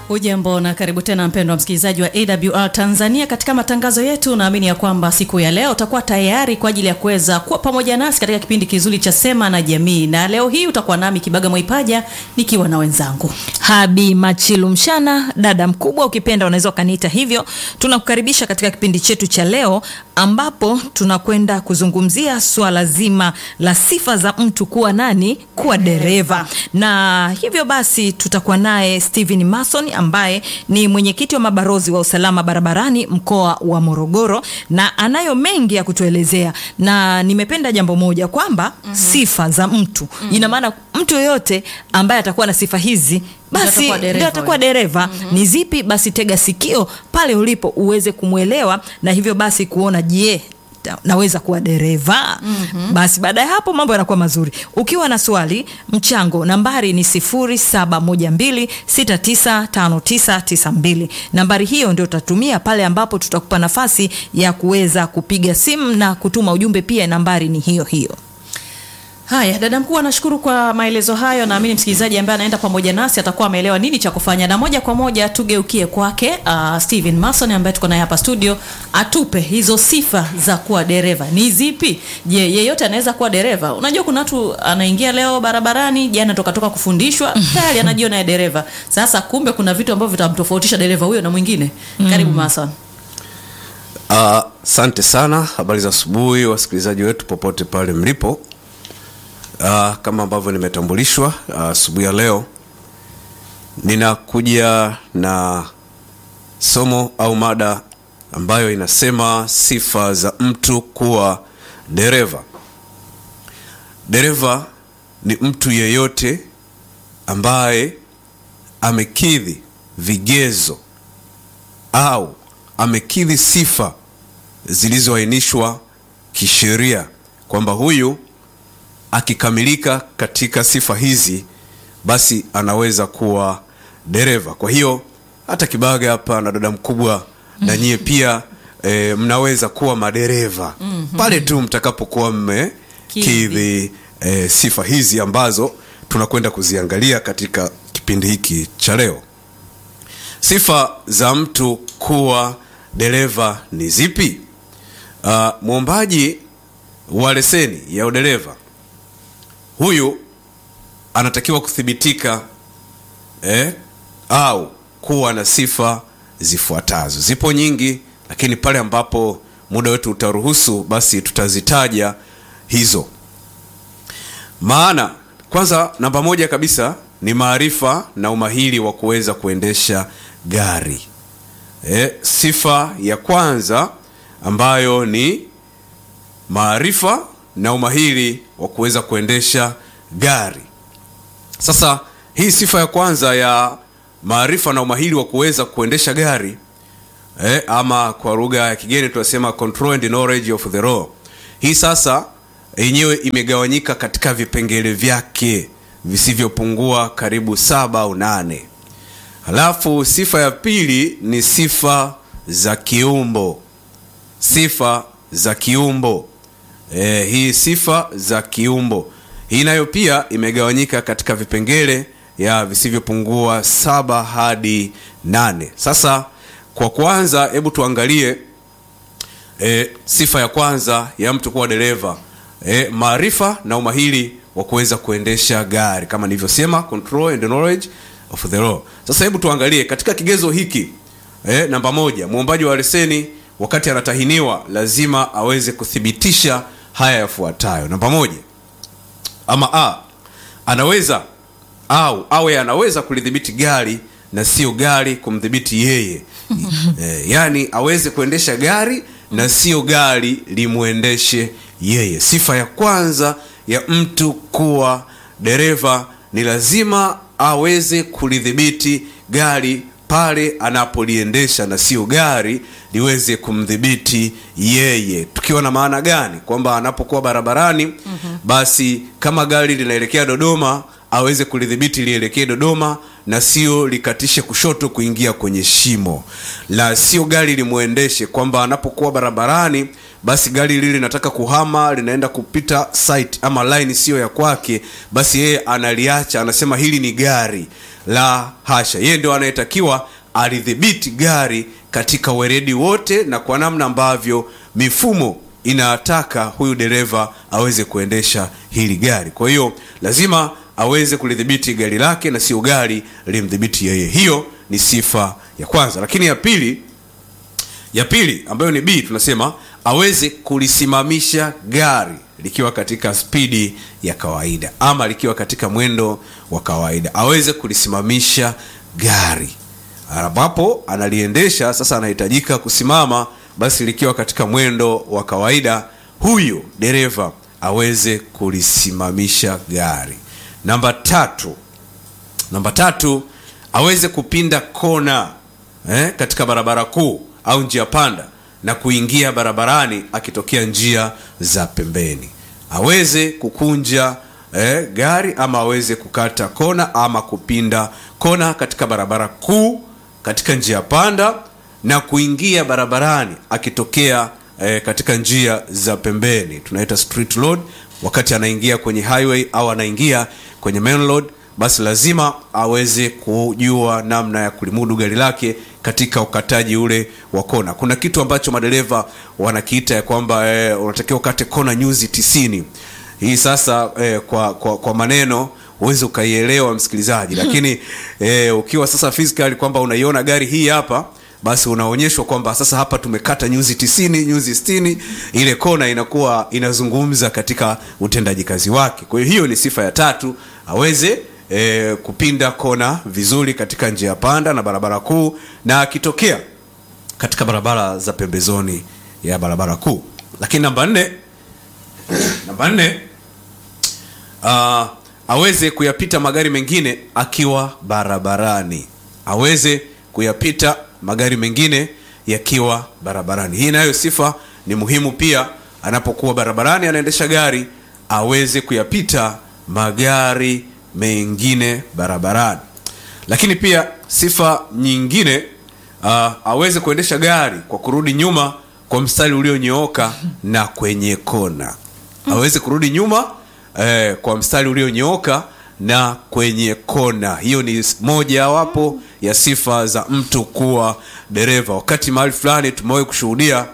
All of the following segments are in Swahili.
Ujambo na karibu tena mpendwa msikilizaji wa AWR Tanzania katika matangazo yetu. Naamini ya kwamba siku ya leo utakuwa tayari kwa ajili ya kuweza kuwa pamoja nasi katika kipindi kizuri cha Sema na Jamii, na leo hii utakuwa nami Kibaga Mwaipaja nikiwa na wenzangu Habi Machilu Mshana, dada mkubwa, ukipenda unaweza ukaniita hivyo. Tunakukaribisha katika kipindi chetu cha leo, ambapo tunakwenda kuzungumzia swala zima la sifa za mtu kuwa nani, kuwa dereva, na hivyo basi tutakuwa naye Steven Mason ambaye ni mwenyekiti wa mabarozi wa usalama barabarani mkoa wa Morogoro, na anayo mengi ya kutuelezea, na nimependa jambo moja kwamba mm -hmm. sifa za mtu mm -hmm. ina maana mtu yoyote ambaye atakuwa na sifa hizi basi ndio atakuwa dereva. mm -hmm. Ni zipi? Basi tega sikio pale ulipo uweze kumwelewa na hivyo basi kuona je, naweza kuwa dereva. mm -hmm. Basi baada ya hapo mambo yanakuwa mazuri. Ukiwa na swali, mchango, nambari ni 0712695992. Nambari hiyo ndio utatumia pale ambapo tutakupa nafasi ya kuweza kupiga simu na kutuma ujumbe. Pia nambari ni hiyo hiyo. Haya, dada mkuu, anashukuru kwa maelezo hayo. Naamini msikilizaji ambaye anaenda pamoja nasi atakuwa ameelewa nini cha kufanya, na moja kwa moja tugeukie kwake uh, Steven Mason ambaye tuko naye hapa studio, atupe hizo sifa za kuwa dereva ni zipi? Je, yeyote anaweza kuwa dereva? Unajua kuna watu anaingia leo barabarani, jana toka toka kufundishwa tayari anajiona ya dereva. Sasa kumbe kuna vitu ambavyo vitamtofautisha dereva huyo na mwingine. Karibu Mason. Asante uh, sana. Habari za asubuhi wasikilizaji wetu popote pale mlipo. Uh, kama ambavyo nimetambulishwa asubuhi uh, ya leo ninakuja na somo au mada ambayo inasema sifa za mtu kuwa dereva. Dereva ni mtu yeyote ambaye amekidhi vigezo au amekidhi sifa zilizoainishwa kisheria kwamba huyu akikamilika katika sifa hizi basi anaweza kuwa dereva. Kwa hiyo hata Kibaga hapa na dada mkubwa na nyie pia e, mnaweza kuwa madereva mm -hmm. pale tu mtakapokuwa mmekidhi e, sifa hizi ambazo tunakwenda kuziangalia katika kipindi hiki cha leo. Sifa za mtu kuwa dereva ni zipi? Uh, mwombaji wa leseni ya udereva huyu anatakiwa kuthibitika eh, au kuwa na sifa zifuatazo. Zipo nyingi, lakini pale ambapo muda wetu utaruhusu, basi tutazitaja hizo. Maana kwanza, namba moja kabisa ni maarifa na umahiri wa kuweza kuendesha gari. Eh, sifa ya kwanza ambayo ni maarifa na umahiri wa kuweza kuendesha gari. Sasa hii sifa ya kwanza ya maarifa na umahiri wa kuweza kuendesha gari eh, ama kwa lugha ya kigeni tunasema control and knowledge of the law. Hii sasa yenyewe imegawanyika katika vipengele vyake visivyopungua karibu saba au nane. Halafu sifa ya pili ni sifa za kiumbo. Sifa za kiumbo E, hii sifa za kiumbo hii nayo pia imegawanyika katika vipengele ya visivyopungua saba hadi nane. Sasa kwa kwanza, hebu tuangalie e, sifa ya kwanza ya mtu kuwa dereva e, maarifa na umahiri wa kuweza kuendesha gari kama nilivyosema, control and knowledge of the law. Sasa hebu tuangalie katika kigezo hiki e, namba moja, mwombaji wa leseni wakati anatahiniwa lazima aweze kuthibitisha haya yafuatayo. Namba moja, ama a, anaweza au awe anaweza kulidhibiti gari na sio gari kumdhibiti yeye e, yaani aweze kuendesha gari na sio gari limwendeshe yeye. Sifa ya kwanza ya mtu kuwa dereva ni lazima aweze kulidhibiti gari pale anapoliendesha na sio gari liweze kumdhibiti yeye. Tukiwa na maana gani? Kwamba anapokuwa barabarani mm -hmm. basi kama gari linaelekea Dodoma aweze kulidhibiti lielekee Dodoma na sio likatishe kushoto kuingia kwenye shimo, la sio gari limwendeshe, kwamba anapokuwa barabarani basi gari lile linataka kuhama linaenda kupita site ama line siyo ya kwake basi yeye analiacha anasema hili ni gari la hasha yeye ndio anayetakiwa alidhibiti gari katika weredi wote na kwa namna ambavyo mifumo inataka huyu dereva aweze kuendesha hili gari kwa hiyo lazima aweze kulidhibiti gari lake na sio gari limdhibiti yeye hiyo ni sifa ya kwanza lakini ya pili ya pili ambayo ni b tunasema aweze kulisimamisha gari likiwa katika spidi ya kawaida ama likiwa katika mwendo wa kawaida aweze kulisimamisha gari ambapo analiendesha sasa anahitajika kusimama basi likiwa katika mwendo wa kawaida huyu dereva aweze kulisimamisha gari namba tatu namba tatu aweze kupinda kona eh, katika barabara kuu au njia panda na kuingia barabarani akitokea njia za pembeni aweze kukunja eh, gari ama aweze kukata kona ama kupinda kona katika barabara kuu katika njia panda na kuingia barabarani akitokea eh, katika njia za pembeni tunaita street road wakati anaingia kwenye highway au anaingia kwenye main road basi lazima aweze kujua namna ya kulimudu gari lake katika ukataji ule wa kona kuna kitu ambacho madereva wanakiita ya kwamba eh, unatakiwa ukate kona nyuzi tisini hii sasa eh, kwa, kwa, kwa maneno huwezi ukaielewa msikilizaji lakini eh, ukiwa sasa physical kwamba unaiona gari hii hapa basi unaonyeshwa kwamba sasa hapa tumekata nyuzi tisini nyuzi stini ile kona inakuwa inazungumza katika utendaji kazi wake kwa hiyo hiyo ni sifa ya tatu aweze e, kupinda kona vizuri katika njia panda na barabara kuu na akitokea katika barabara za pembezoni ya barabara kuu lakini namba nne namba nne uh, aweze kuyapita magari mengine akiwa barabarani aweze kuyapita magari mengine yakiwa barabarani hii nayo sifa ni muhimu pia anapokuwa barabarani anaendesha gari aweze kuyapita magari mengine barabarani lakini pia sifa nyingine uh, aweze kuendesha gari kwa kurudi nyuma kwa mstari ulionyooka na kwenye kona aweze kurudi nyuma eh, kwa mstari ulionyooka na kwenye kona hiyo ni moja wapo ya sifa za mtu kuwa dereva wakati mahali fulani tumewahi kushuhudia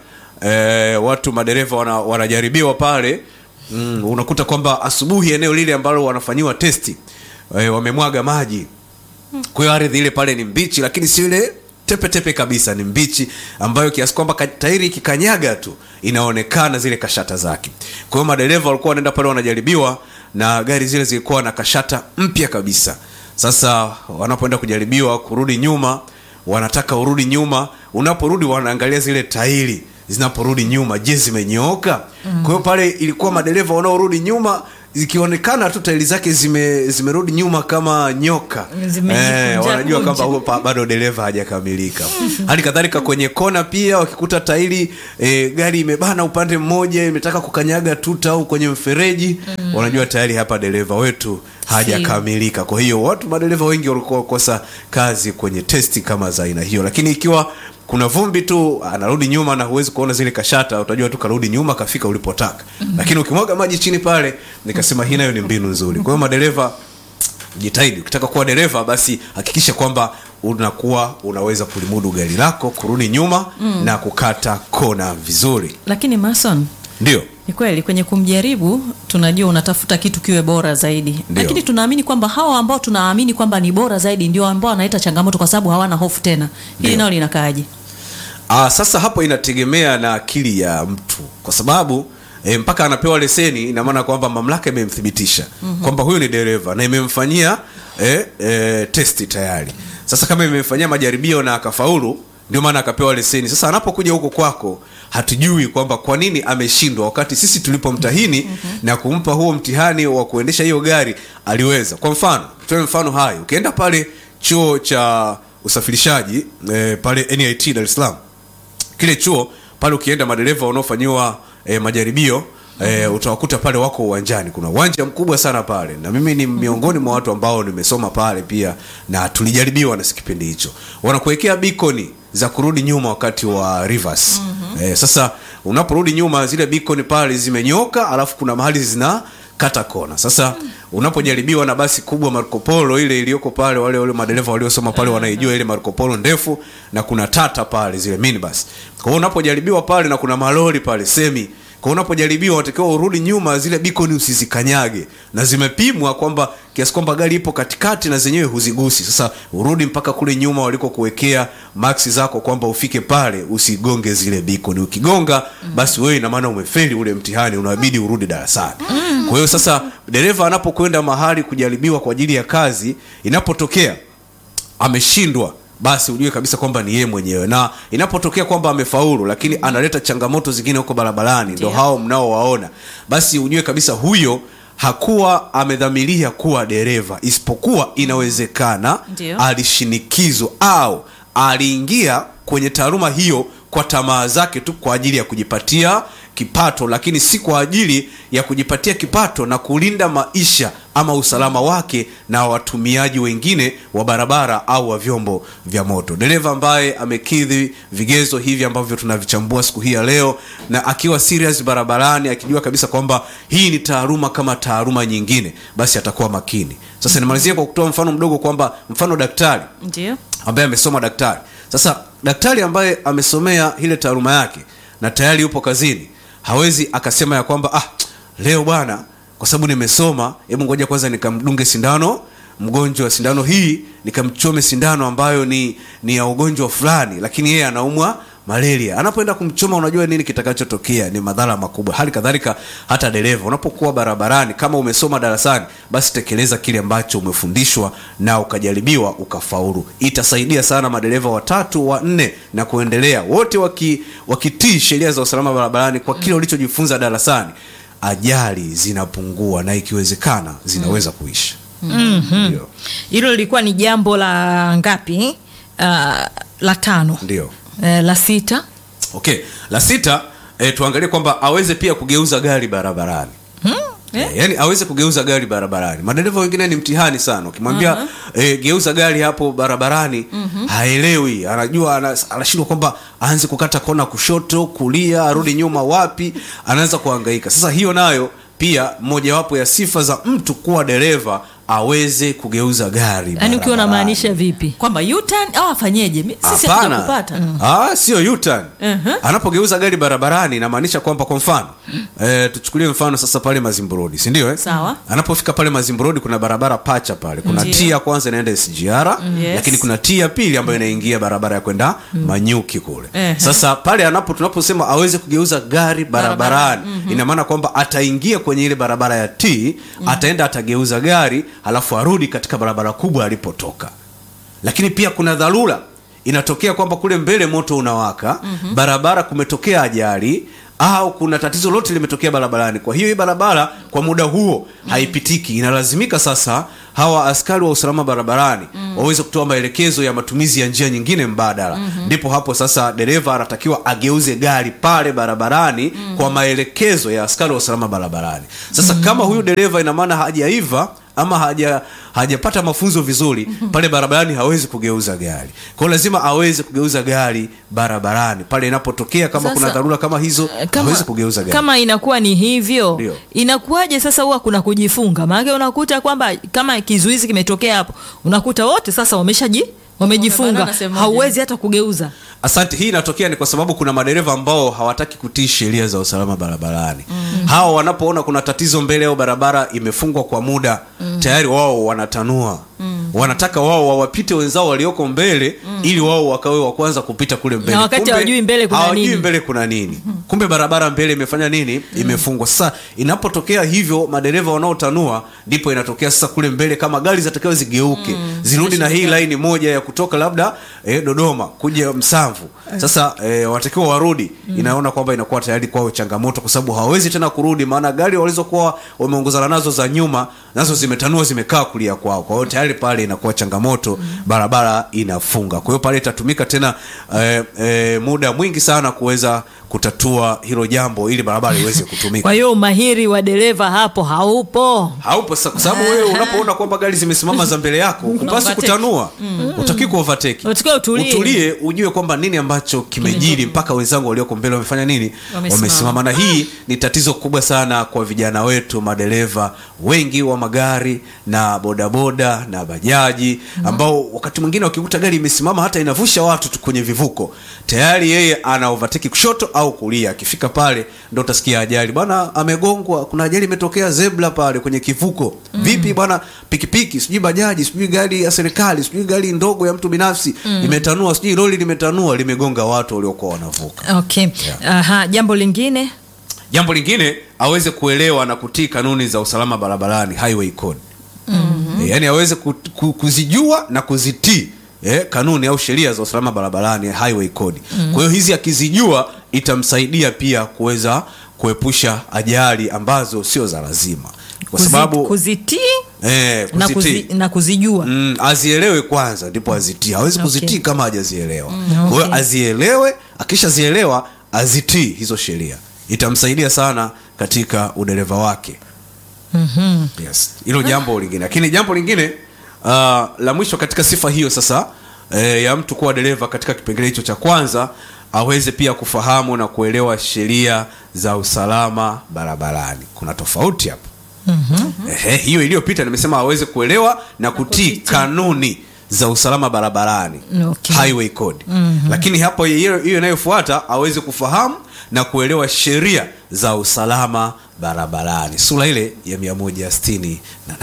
eh, watu madereva wana, wanajaribiwa pale mm, unakuta kwamba asubuhi eneo lile ambalo wanafanyiwa testi eh, wamemwaga maji kwa hiyo ardhi ile pale ni mbichi lakini sio ile tepetepe kabisa ni mbichi ambayo kiasi kwamba ka- tairi ikikanyaga tu inaonekana zile kashata zake kwa hiyo madereva walikuwa wanaenda pale wanajaribiwa na gari zile zilikuwa na kashata mpya kabisa sasa wanapoenda kujaribiwa kurudi nyuma wanataka urudi nyuma unaporudi wanaangalia zile tairi zinaporudi nyuma je zimenyooka mm. kwa hiyo pale ilikuwa madereva wanaorudi nyuma zikionekana tu tairi zake zime zimerudi nyuma kama nyoka Zimejikunja wanajua kunja. kwamba huyo pa- bado dereva hajakamilika hali kadhalika kwenye kona pia wakikuta tairi e, gari imebana upande mmoja imetaka kukanyaga tuta au kwenye mfereji mm. wanajua tayari hapa dereva wetu hajakamilika kwa hiyo watu madereva wengi walikuwa wakosa kazi kwenye testi kama za aina hiyo lakini ikiwa kuna vumbi tu anarudi nyuma na huwezi kuona zile kashata utajua tu karudi nyuma kafika ulipotaka mm. lakini ukimwaga maji chini pale nikasema hii nayo ni mbinu nzuri kwa hiyo madereva jitahidi ukitaka kuwa dereva basi hakikisha kwamba unakuwa unaweza kulimudu gari lako kurudi nyuma mm. na kukata kona vizuri lakini mason ndio ni kweli kwenye kumjaribu tunajua unatafuta kitu kiwe bora zaidi Ndio. lakini tunaamini kwamba hawa ambao tunaamini kwamba ni bora zaidi ndio ambao wanaleta changamoto kwa sababu hawana hofu tena hili Ndio. nao linakaaje Aa, sasa hapo inategemea na akili ya mtu kwa sababu e, mpaka anapewa leseni ina maana kwamba mamlaka imemthibitisha mm-hmm. kwamba huyu ni dereva na imemfanyia e, e, testi tayari sasa kama imemfanyia majaribio na akafaulu ndio maana akapewa leseni sasa anapokuja huko kwako hatujui kwamba kwa nini ameshindwa wakati sisi tulipomtahini mm-hmm. na kumpa huo mtihani wa kuendesha hiyo gari aliweza kwa mfano toe mfano hai ukienda pale chuo cha usafirishaji e, pale nit dar es salaam kile chuo pale ukienda madereva wanaofanyiwa e, majaribio e, utawakuta pale wako uwanjani kuna uwanja mkubwa sana pale na mimi ni miongoni mwa watu ambao nimesoma pale pia na tulijaribiwa na kipindi hicho wanakuwekea bikoni za kurudi nyuma wakati wa reverse mm-hmm. e, sasa unaporudi nyuma zile beacon pale zimenyoka alafu kuna mahali zina kata kona sasa unapojaribiwa na basi kubwa Marco Polo ile iliyoko pale wale wale madereva waliosoma pale wanaijua ile Marco Polo ndefu na kuna tata pale zile minibus kwa hiyo unapojaribiwa pale na kuna malori pale semi kwa unapojaribiwa unatakiwa urudi nyuma zile beacon usizikanyage na zimepimwa kwamba kiasi kwamba gari ipo katikati na zenyewe huzigusi sasa urudi mpaka kule nyuma waliko kuwekea maksi zako kwamba ufike pale usigonge zile beacon ukigonga basi wewe ina maana umefeli ule mtihani unabidi urudi darasani kwa hiyo sasa dereva anapokwenda mahali kujaribiwa kwa ajili ya kazi inapotokea ameshindwa basi ujue kabisa kwamba ni yeye mwenyewe na inapotokea kwamba amefaulu lakini analeta changamoto zingine huko barabarani ndo Ndiyo. hao mnaowaona basi ujue kabisa huyo hakuwa amedhamiria kuwa dereva isipokuwa inawezekana Ndiyo. alishinikizwa au aliingia kwenye taaluma hiyo kwa tamaa zake tu kwa ajili ya kujipatia kipato lakini si kwa ajili ya kujipatia kipato na kulinda maisha ama usalama wake na watumiaji wengine wa barabara au wa vyombo vya moto dereva ambaye amekidhi vigezo hivi ambavyo tunavichambua siku hii ya leo na akiwa serious barabarani akijua kabisa kwamba hii ni taaluma kama taaluma nyingine basi atakuwa makini sasa nimalizie kwa kutoa mfano mdogo kwamba mfano daktari ndio ambaye amesoma daktari sasa daktari ambaye amesomea ile taaluma yake na tayari yupo kazini hawezi akasema ya kwamba ah, leo bwana kwa sababu nimesoma hebu ngoja kwanza nikamdunge sindano mgonjwa sindano hii nikamchome sindano ambayo ni ni ya ugonjwa fulani lakini yeye anaumwa malaria anapoenda kumchoma unajua nini kitakachotokea ni madhara makubwa hali kadhalika hata dereva unapokuwa barabarani kama umesoma darasani basi tekeleza kile ambacho umefundishwa na ukajaribiwa ukafaulu itasaidia sana madereva watatu wanne na kuendelea wote waki, wakitii sheria za usalama barabarani kwa kile ulichojifunza darasani ajali zinapungua na ikiwezekana zinaweza kuisha ndio hilo lilikuwa ni jambo la ngapi uh, la tano ndio uh, la sita okay la sita eh, tuangalie kwamba aweze pia kugeuza gari barabarani Eh, yaani aweze kugeuza gari barabarani madereva wengine ni mtihani sana ukimwambia eh, geuza gari hapo barabarani haelewi anajua ana- anashindwa kwamba aanze kukata kona kushoto kulia arudi nyuma wapi anaanza kuhangaika sasa hiyo nayo pia mojawapo ya sifa za mtu kuwa dereva aweze kugeuza gari yaani ukiwa barabarani. unamaanisha vipi kwamba U-turn au afanyeje Mi- sisi Hapana. hatukupata Ah, sio U-turn. Mhm. Anapogeuza gari barabarani inamaanisha kwamba kwa mfano eh, tuchukulie mfano sasa pale Mazimbu Road, si ndio eh? Sawa. Anapofika pale Mazimbu Road kuna barabara pacha pale. Kuna Ndiyo. T ya kwanza inaenda SGR, Yes. lakini kuna T ya pili ambayo inaingia barabara ya kwenda Manyuki kule. Ehe. Sasa pale anapo tunaposema aweze kugeuza gari barabarani, ina maana kwamba ataingia kwenye ile barabara ya T, ataenda atageuza gari, halafu arudi katika barabara kubwa alipotoka lakini pia kuna dharura inatokea kwamba kule mbele moto unawaka mm-hmm. barabara kumetokea ajali au kuna tatizo lote limetokea barabarani kwa hiyo hii barabara kwa muda huo haipitiki inalazimika sasa hawa askari wa usalama barabarani waweze kutoa maelekezo ya matumizi ya njia nyingine mbadala ndipo hapo sasa dereva anatakiwa ageuze gari pale barabarani kwa maelekezo ya askari wa usalama barabarani sasa kama huyu dereva ina maana hajaiva ama haja hajapata mafunzo vizuri pale barabarani hawezi kugeuza gari kwa hiyo lazima aweze kugeuza gari barabarani pale inapotokea kama Sasa, Sasa, kuna dharura kama hizo kama, hawezi kugeuza gari kama inakuwa ni hivyo Ndio. inakuwaje sasa huwa kuna kujifunga maanake unakuta kwamba kama kizuizi kimetokea hapo unakuta wote sasa wameshaji wamejifunga Wamebanana sehemu moja. hauwezi hata kugeuza asante hii inatokea ni kwa sababu kuna madereva ambao hawataki kutii sheria za usalama barabarani mm. hawa wanapoona kuna tatizo mbele au barabara imefungwa kwa muda mm. tayari wao wanatanua mm. wanataka wao wawapite wenzao walioko mbele mm. ili wao wakawe wa kwanza kupita kule mbele Na wakati hawajui mbele kuna hawajui nini. mbele kuna nini kumbe barabara mbele imefanya nini imefungwa sasa inapotokea hivyo madereva wanaotanua ndipo inatokea sasa kule mbele kama gari zinatakiwa zigeuke zirudi na hii laini moja ya kutoka labda eh, dodoma kuja msamvu sasa eh, wanatakiwa warudi inaona kwamba inakuwa tayari kwao changamoto kwa sababu hawawezi tena kurudi maana gari walizokuwa wameongozana nazo za nyuma nazo zimetanua zimekaa kulia kwao kwa hiyo tayari pale inakuwa changamoto barabara inafunga kwa hiyo pale itatumika tena eh, eh, muda mwingi sana kuweza kutatua hilo jambo ili barabara iweze kutumika kwa hiyo umahiri wa dereva hapo haupo haupo sasa, kwa sababu wewe unapoona kwamba gari zimesimama za mbele yako upasi overtake. kutanua utaki ku overtake Unatakiwa utulie. utulie ujue kwamba nini ambacho kimejiri mpaka wenzangu walioko mbele wamefanya nini Wamesimama. wamesimama na hii ni tatizo kubwa sana kwa vijana wetu madereva wengi wa magari na bodaboda na bajaji ambao wakati mwingine wakikuta gari imesimama hata inavusha watu tu kwenye vivuko tayari yeye ana overtake kushoto au kulia akifika pale ndo utasikia ajali bwana amegongwa kuna ajali imetokea zebra pale kwenye kivuko vipi bwana pikipiki sijui bajaji sijui gari ya serikali sijui gari ndogo ya mtu binafsi imetanua sijui lori limetanua limegonga watu waliokuwa wanavuka okay Aha, jambo lingine jambo lingine aweze kuelewa na kutii kanuni za usalama barabarani highway code mm-hmm. e, yani aweze ku, ku, kuzijua na kuzitii eh, kanuni au sheria za usalama barabarani highway code mm-hmm. kwa hiyo hizi akizijua itamsaidia pia kuweza kuepusha ajali ambazo sio za lazima kwa Kuzi- sababu kuzitii eh, na, kuzitii kuzi, na kuzijua mm, azielewe kwanza ndipo azitii hawezi Okay. kuzitii kama hajazielewa Mm, kwa hiyo okay. azielewe akishazielewa azitii hizo sheria itamsaidia sana katika udereva wake Mhm. yes hilo jambo lingine lakini jambo lingine uh, la mwisho katika sifa hiyo sasa eh, ya mtu kuwa dereva katika kipengele hicho cha kwanza aweze pia kufahamu na kuelewa sheria za usalama barabarani kuna tofauti hapo mm-hmm. Ehe, hiyo iliyopita nimesema aweze kuelewa na kutii kanuni za usalama barabarani Okay. highway code mm-hmm. lakini hapo hiyo hiyo inayofuata aweze kufahamu na kuelewa sheria za usalama barabarani sura ile ya 168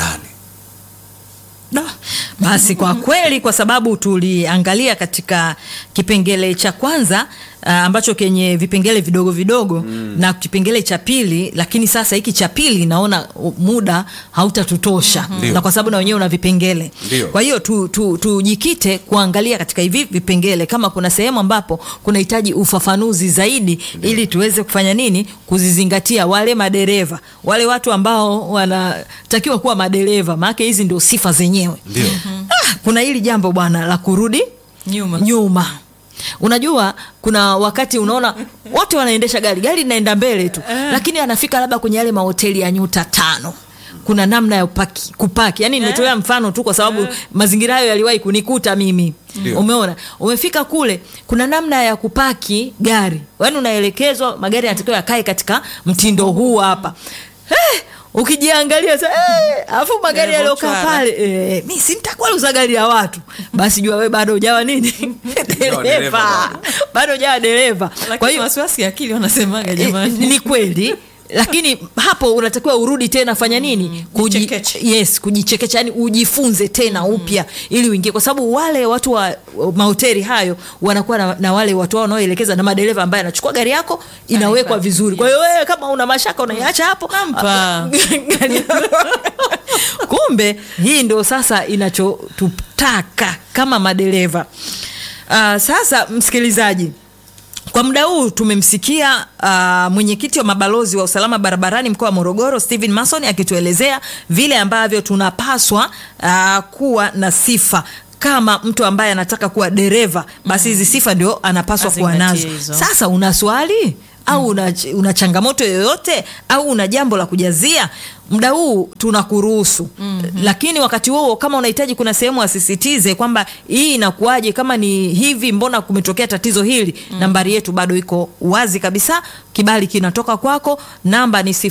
Da. Basi kwa kweli, kwa sababu tuliangalia katika kipengele cha kwanza uh, ambacho kenye vipengele vidogo vidogo mm. na kipengele cha pili, lakini sasa hiki cha pili naona uh, muda hautatutosha Ndio. na kwa sababu na wenyewe una vipengele. Ndio. Kwa hiyo tujikite tu, tujikite kuangalia katika hivi vipengele kama kuna sehemu ambapo kunahitaji ufafanuzi zaidi ili tuweze kufanya nini, kuzizingatia wale madereva, wale watu ambao wanatakiwa kuwa madereva, maana hizi ndio sifa zenyewe. ndio Ah, kuna hili jambo bwana la kurudi Nyuma. nyuma. Unajua kuna wakati unaona wote wanaendesha gari, gari linaenda mbele tu, lakini anafika labda kwenye yale mahoteli ya nyuta tano kuna namna ya upaki, kupaki yani nimetolea mfano tu kwa sababu mazingira hayo yaliwahi kunikuta mimi Ndio. umeona umefika kule kuna namna ya kupaki gari yani unaelekezwa magari yanatakiwa yakae katika mtindo huu hapa eh, ukijiangalia sa eh, afu magari yaliyokaa Yalivyochwara. pale eh, mi sintakwaluza gari ya watu basi jua we bado ujawa nini dereva dereva bado ujawa dereva kwa lakini hiyo wasiwasi ya akili wanasemaga Eh, jamani ni kweli lakini hapo unatakiwa urudi tena fanya nini Kuji, Jichekeche. yes kujichekecha yani ujifunze tena upya ili uingie kwa sababu wale watu wa wa mahoteli hayo wanakuwa na, na wale watu wao wanaoelekeza na madereva ambaye anachukua gari yako inawekwa Anahifadhi, vizuri kwa hiyo wewe kama una mashaka unaiacha hapo Nampa. Gari- kumbe hii ndio sasa inachotutaka kama madereva uh, sasa msikilizaji kwa muda huu tumemsikia uh, mwenyekiti wa mabalozi wa usalama barabarani mkoa wa Morogoro Stephen Mason akituelezea vile ambavyo tunapaswa uh, kuwa na sifa kama mtu ambaye anataka kuwa dereva basi hizi sifa ndio anapaswa kuwa nazo. Azingatie hizo. Sasa una swali au una, una changamoto yoyote au una jambo la kujazia muda huu tunakuruhusu mm-hmm. lakini wakati huo kama unahitaji kuna sehemu asisitize kwamba hii inakuwaje kama ni hivi mbona kumetokea tatizo hili mm. nambari yetu bado iko wazi kabisa kibali kinatoka kwako namba ni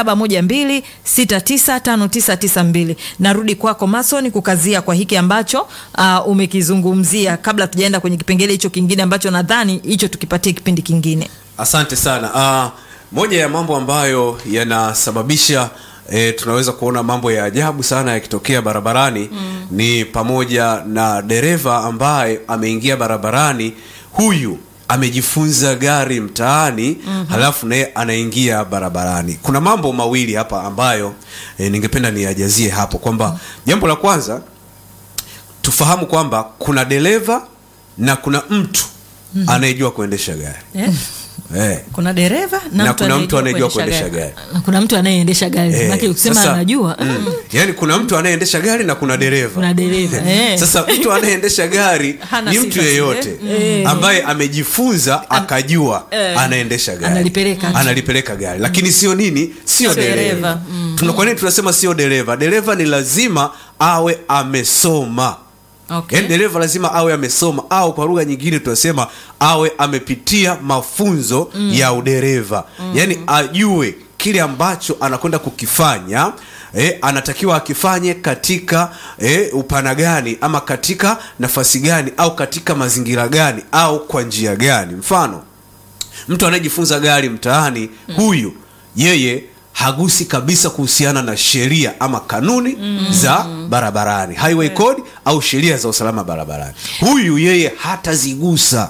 0712695992 narudi kwako mason kukazia kwa hiki ambacho uh, umekizungumzia kabla tujaenda kwenye kipengele hicho kingine ambacho nadhani hicho tukipatie kipindi kingine asante sana uh, moja ya mambo ambayo yanasababisha E, tunaweza kuona mambo ya ajabu sana yakitokea barabarani mm. ni pamoja na dereva ambaye ameingia barabarani huyu amejifunza gari mtaani mm-hmm. halafu naye anaingia barabarani kuna mambo mawili hapa ambayo e, ningependa niyajazie hapo kwamba jambo la kwanza tufahamu kwamba kuna dereva na kuna mtu mm-hmm. anayejua kuendesha gari Eh? eh. kuna dereva na, na mtu kuna mtu anayejua kuendesha kuendesha gari. gari Na kuna mtu anayeendesha gari Eh, maana ukisema sasa- anajua mm. yaani kuna mtu anayeendesha gari na kuna dereva kuna dereva eh. sasa mtu anayeendesha gari Hana ni sifa mtu zile. yeyote ambaye amejifunza akajua anaendesha gari Analipeleka. analipeleka gari lakini sio nini sio Sio dereva. dereva Tuna- kwa nini tunasema sio dereva dereva ni lazima awe amesoma Okay. yaani dereva lazima awe amesoma au kwa lugha nyingine tunasema awe amepitia mafunzo ya udereva yaani ajue kile ambacho anakwenda kukifanya eh, anatakiwa akifanye katika eh, upana gani ama katika nafasi gani au katika mazingira gani au kwa njia gani mfano mtu anayejifunza gari mtaani huyu yeye hagusi kabisa kuhusiana na sheria ama kanuni za barabarani highway code au sheria za usalama barabarani huyu yeye hatazigusa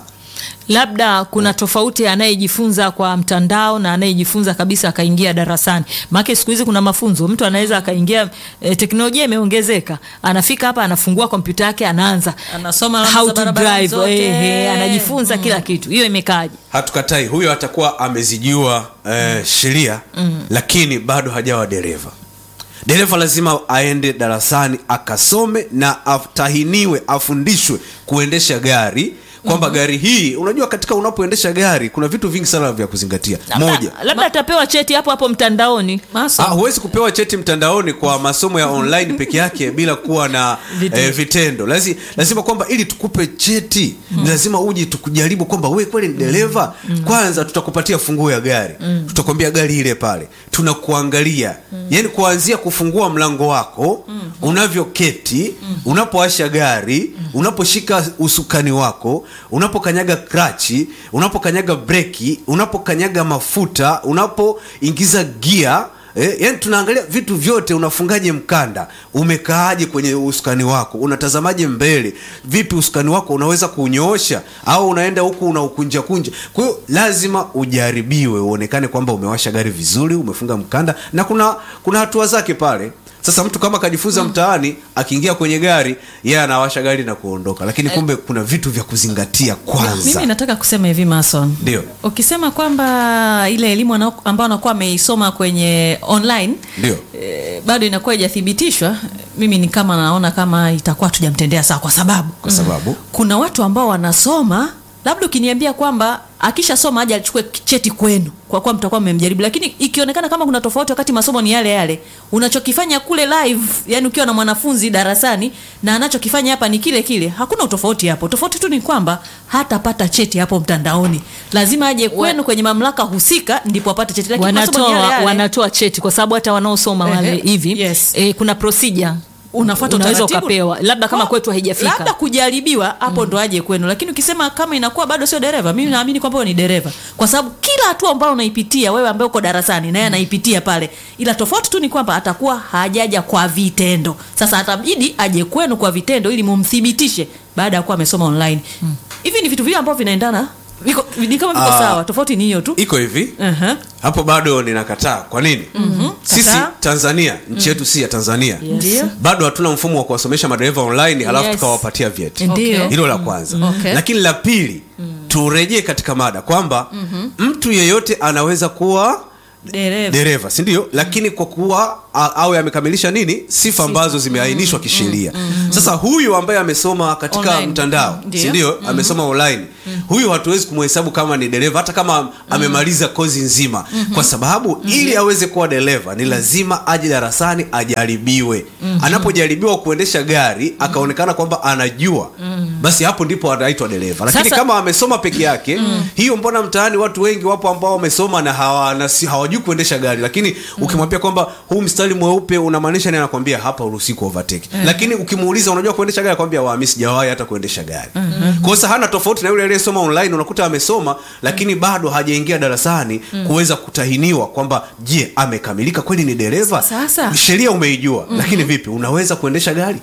labda kuna tofauti anayejifunza kwa mtandao na anayejifunza kabisa akaingia darasani maake siku hizi kuna mafunzo mtu anaweza akaingia e, teknolojia imeongezeka anafika hapa anafungua kompyuta yake anaanza Anasoma alama how za to barabarani drive zote. eh, eh, anajifunza kila kitu hiyo imekaaje hatukatai huyo atakuwa amezijua eh, sheria lakini bado hajawa dereva dereva lazima aende darasani akasome na atahiniwe afundishwe kuendesha gari kwamba gari hii unajua katika unapoendesha gari kuna vitu vingi sana vya kuzingatia moja labda atapewa cheti hapo hapo mtandaoni Mason. Ah, huwezi kupewa cheti mtandaoni kwa masomo ya online peke yake bila kuwa na Vitendo. eh, vitendo Lazi, lazima kwamba ili tukupe cheti ni lazima uje tukujaribu kwamba we kweli ni dereva kwanza tutakupatia funguo ya gari tutakwambia gari ile pale tunakuangalia yaani kuanzia kufungua mlango wako unavyoketi unapoasha gari unaposhika usukani wako unapokanyaga krachi unapokanyaga breki unapokanyaga mafuta unapoingiza gia Eh, yani tunaangalia vitu vyote unafungaje mkanda umekaaje kwenye usukani wako unatazamaje mbele vipi usukani wako unaweza kunyoosha au unaenda huku unaukunja kunja kwa hiyo lazima ujaribiwe uonekane kwamba umewasha gari vizuri umefunga mkanda na kuna kuna hatua zake pale sasa mtu kama akajifunza mtaani akiingia kwenye gari yeye anawasha gari na kuondoka lakini kumbe kuna vitu vya kuzingatia kwanza mimi nataka kusema hivi mason Ndio. ukisema kwamba ile elimu ana- ambayo anakuwa ameisoma kwenye online Ndio. eh, bado inakuwa ijathibitishwa mimi ni kama naona kama itakuwa tujamtendea sawa kwa sababu kwa sababu kuna watu ambao wanasoma labda ukiniambia kwamba akishasoma aje achukue cheti kwenu kwa kuwa mtakuwa mmemjaribu lakini ikionekana kama kuna tofauti wakati masomo ni yale yale unachokifanya kule live yani ukiwa na mwanafunzi darasani na anachokifanya hapa ni kile kile hakuna utofauti hapo tofauti tu ni kwamba hatapata cheti hapo mtandaoni lazima aje kwenu kwenye mamlaka husika ndipo apate cheti lakini masomo ni yale wanatoa yale. wanatoa cheti kwa sababu hata wanaosoma Ehe, wale hivi yes. eh, kuna procedure unafuata unaweza utaratibu. ukapewa labda kama Kwa- kwetu haijafika labda kujaribiwa hapo ndo aje kwenu lakini ukisema kama inakuwa bado sio dereva mimi naamini kwamba wewe ni dereva kwa sababu kila hatua ambayo unaipitia wewe ambaye uko darasani naye anaipitia pale ila tofauti tu ni kwamba atakuwa hajaja kwa vitendo sasa atabidi aje kwenu kwa vitendo ili mumthibitishe baada ya kuwa amesoma online hivi ni vitu vile ambavyo vinaendana viko ni kama viko Ah. sawa tofauti ni hiyo tu iko hivi uh-huh. hapo bado ninakataa kwa nini sisi Kataa. tanzania nchi yetu si ya tanzania Ndio. bado hatuna mfumo wa kuwasomesha madereva online halafu Yes. tukawapatia vyeti Ndio. hilo la kwanza Okay. lakini la pili turejee katika mada kwamba mtu yeyote anaweza kuwa dereva dereva si ndio lakini kwa kuwa a- awe amekamilisha nini sifa ambazo zimeainishwa kisheria sasa huyu ambaye amesoma katika Online. mtandao Mm, ndio. si ndio amesoma online huyu hatuwezi kumhesabu kama ni dereva hata kama amemaliza kozi nzima kwa sababu ili aweze kuwa dereva ni lazima aje darasani ajaribiwe anapojaribiwa kuendesha gari akaonekana kwamba anajua basi hapo ndipo anaitwa dereva lakini Sasa- kama amesoma peke yake hiyo mbona mtaani watu wengi wapo ambao wamesoma na hawana- si- hawajui kuendesha gari lakini ukimwambia kwamba huu mstari mweupe unamaanisha ni anakwambia hapa uruhusi ku overtake lakini ukimuuliza unajua kuendesha gari akwambia wa mimi sijawahi hata kuendesha gari kwa hiyo hana tofauti na yule aliyesoma online unakuta amesoma lakini bado hajaingia darasani kuweza kutahiniwa kwamba je amekamilika kweli ni dereva Sasa. sheria umeijua lakini vipi unaweza kuendesha gari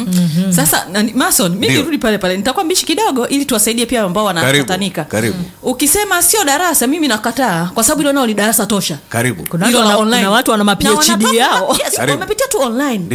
sasa nani- mason mi Ndio. nirudi pale pale nitakuwa mbishi kidogo ili tuwasaidie pia ambao Karibu, wanatatanika karibu. ukisema sio darasa mimi nakataa kwa sababu hilo nao ni darasa tosha karibu Kuna Hilo watu la wana- online. kuna watu wana ma Na PhD wanatoka- yao. yes, Karibu. wamepitia tu online Ndio.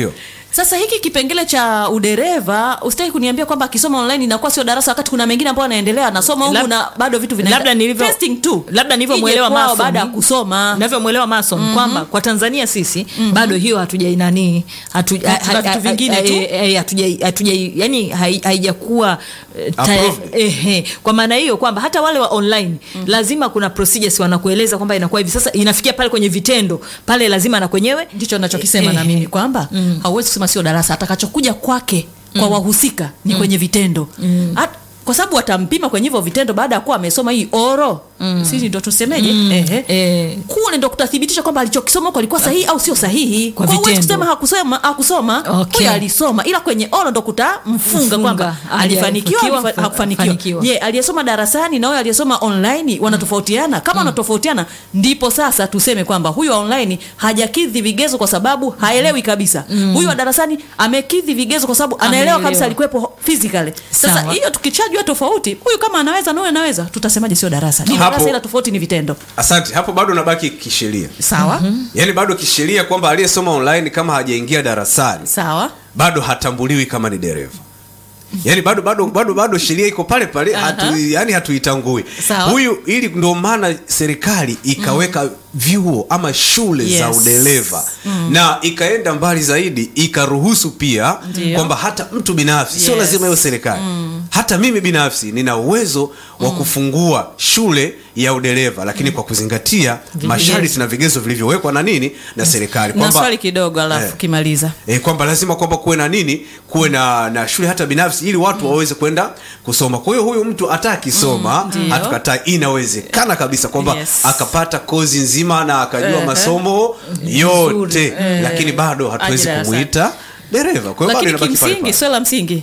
sasa hiki kipengele cha udereva usitaki kuniambia kwamba akisoma online inakuwa sio darasa wakati kuna mengine ambayo anaendelea anasoma huku Lab- na bado vitu vinaenda labda nilivyo testing tu labda nilivyomwelewa Ije kwao Mason baada ya kusoma navyomwelewa Mason kwamba kwa Tanzania sisi bado hiyo hatujainani hatu, Tuna vitu vingine tu. hatuja hatuja yani hai- haijakuwa eh, ta- Approved. ehe. kwa maana hiyo kwamba hata wale wa online lazima kuna procedures wanakueleza kwamba inakuwa hivi sasa inafikia pale kwenye vitendo pale lazima na kwenyewe ndicho nachokisema na mimi kwamba hauwezi kusema sio darasa atakachokuja kwake kwa wahusika ni kwenye vitendo At, kwa sababu watampima kwenye hivyo vitendo baada ya kuwa amesoma hii oro sisi ndo tusemeje Ehe. Eh. kule ndo kutathibitisha kwamba alichokisoma huko alikuwa sahihi au sio sahihi Kwa Kwa huwezi vitendo. kusema hakusoma hakusoma Okay. huyo alisoma ila kwenye oro ndo kutamfunga Mfunga. kwamba alifanikiwa Alifanikiwa, alifa- hakufanikiwa hafanikiwa. je aliyesoma darasani na huyo aliyesoma online wanatofautiana kama wanatofautiana ndipo sasa tuseme kwamba huyu wa online hajakidhi vigezo kwa sababu haelewi kabisa huyu wa darasani amekidhi vigezo kwa sababu anaelewa Anaelewa. kabisa alikuwepo physically sasa Sawa. hiyo tukichajua tofauti huyu kama anaweza na huyu anaweza tutasemaje sio darasa ni Hapo- darasa ila tofauti ni vitendo asante hapo bado unabaki kisheria sawa yaani bado kisheria kwamba aliyesoma online kama hajaingia darasani sawa bado hatambuliwi kama ni dereva yaani bado bado bado bado sheria iko pale pale hatu, yani hatuitangui Sawa. huyu ili ndio maana serikali ikaweka vyuo ama shule za Yes. udereva na ikaenda mbali zaidi ikaruhusu pia Ndio. kwamba hata mtu binafsi sio Yes. lazima hiyo serikali hata mimi binafsi nina uwezo wa kufungua shule ya udereva lakini kwa kuzingatia masharti na vigezo vilivyowekwa na nini na serikali na swali kidogo alafu Eh. kimaliza e, kwamba lazima kwamba kuwe na nini kuwe na, na shule hata binafsi ili watu waweze kwenda kusoma kwa hiyo huyu mtu hata akisoma ndio. hatukataa inawezekana kabisa kwamba Yes. akapata kozi nzima na akajua Ehe. masomo yote Eh. lakini bado hatuwezi Aje darasani. kumuita dereva kwa hiyo bado lakini inabaki pale kimsingi pale. swala la msingi